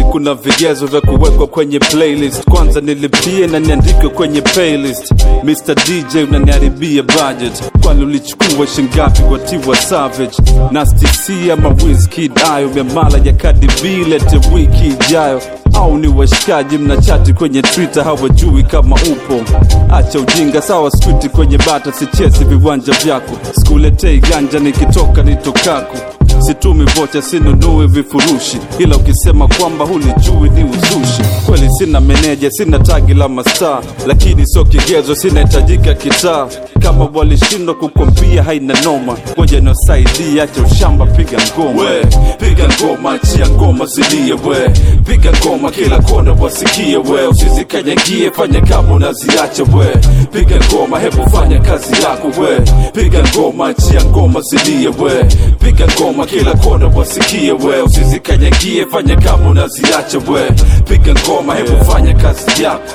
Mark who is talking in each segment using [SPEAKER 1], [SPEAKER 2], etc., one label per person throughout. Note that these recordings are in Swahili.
[SPEAKER 1] kuna vigezo vya kuwekwa kwenye playlist kwanza nilipie na niandike kwenye playlist Mr DJ unaniharibia budget kwani ulichukua shingapi kwa Tiwa Savage Nasty C ama Wizkid ayo miamala ya Cardi B lete wiki ijayo au ni washikaji mnachati kwenye Twitter hawajui kama upo. Acha ujinga, sawa switi kwenye bata, sichezi viwanja vyako, sikuletei ganja nikitoka nitokako situmi vocha sinunui vifurushi, ila ukisema kwamba hulijui ni uzushi. Kweli sina meneja, sina tagi la mastaa, lakini sio kigezo, sinahitajika kitaa. Kama walishindwa kukompia haina noma, ngoja niwasaidie, acha ushamba, piga ngoma
[SPEAKER 2] we piga ngoma achia ngoma zilie we piga ngoma kila kona wasikie we usizikanyagie fanya kama unaziacha we piga ngoma hebu fanya kazi yako we piga ngoma achia ngoma zilie we piga ngoma kila kona wasikie we usizikanyagie fanya kama unaziacha we piga ngoma hebu fanya kazi yako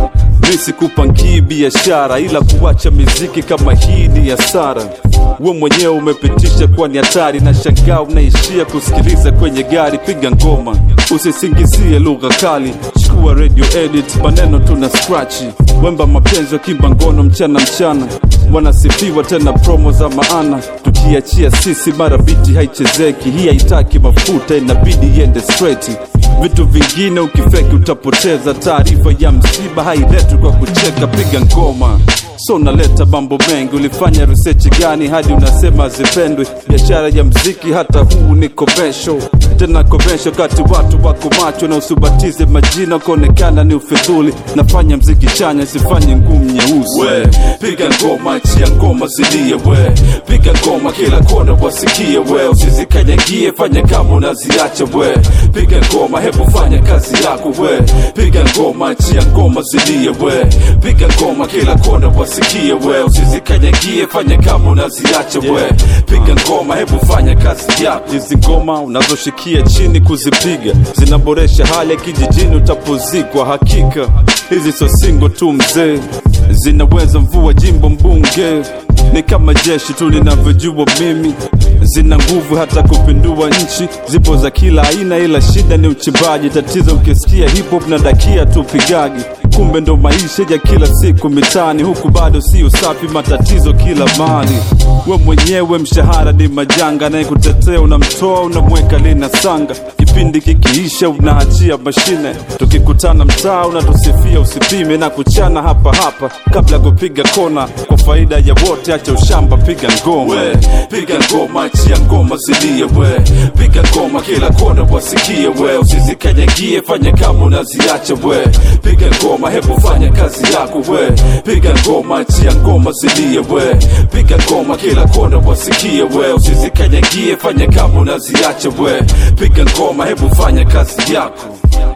[SPEAKER 1] mi sikupangii biashara ila kuacha miziki kama hii ni hasara we mwenyewe umepitisha kuwa ni hatari na shangaa unaishia kusikiliza kwenye gari piga ngoma usisingizie lugha kali chukua radio edit maneno tuna scratchi wemba mapenzi wakimba ngono mchana mchana wanasifiwa tena promo za maana tukiachia sisi mara biti haichezeki hii haitaki mafuta inabidi iende straight vitu vingine ukifeki utapoteza taarifa ya msiba hailetwi kwa kucheka piga ngoma so unaleta mambo mengi ulifanya research gani hadi unasema zipendwe biashara ya mziki hata huu ni komesho tena komesho kati watu wako macho na usibatize majina kuonekana ni ufidhuli nafanya mziki chanya sifanye ngumu nyeusi
[SPEAKER 2] we piga ngoma achia ngoma zilie we piga ngoma kila kona wasikie we usizikanyagie fanya kama unaziacha we piga ngoma hebu fanya kazi yako we piga ngoma achia ngoma zilie we piga ngoma kila kona wasikie we usizikanyagie fanya kama unaziacha we piga ngoma hebu fanya kazi yako
[SPEAKER 1] hizi ngoma unazoshikia chini kuzipiga zinaboresha hali ya kijijini utapozikwa hakika hizi sio singo tu mzee zinaweza mvua jimbo mbunge ni kama jeshi tu ninavyojua mimi zina nguvu hata kupindua nchi zipo za kila aina ila shida ni uchimbaji tatizo ukisikia hip hop na dakia tu pigagi kumbe ndo maisha ya kila siku mitaani huku bado sio safi matatizo kila mali we mwenyewe mshahara ni majanga anayekutetea unamtoa unamweka lina sanga kipindi kikiisha unaachia mashine tukikutana mtaa unatusifia usipime na kuchana hapa hapa kabla ya kupiga kona kwa faida ya wote acha ushamba piga ngoma
[SPEAKER 2] we piga ngoma achia ngoma zilie we piga ngoma kila kona wasikie we usizikanyagie fanya kama unaziacha we piga ngoma hebu fanya kazi yako we piga ngoma achia ngoma zilie we piga ngoma kila kona wasikie we usizikanyagie fanya kama unaziacha we piga ngoma hebu fanya kazi yako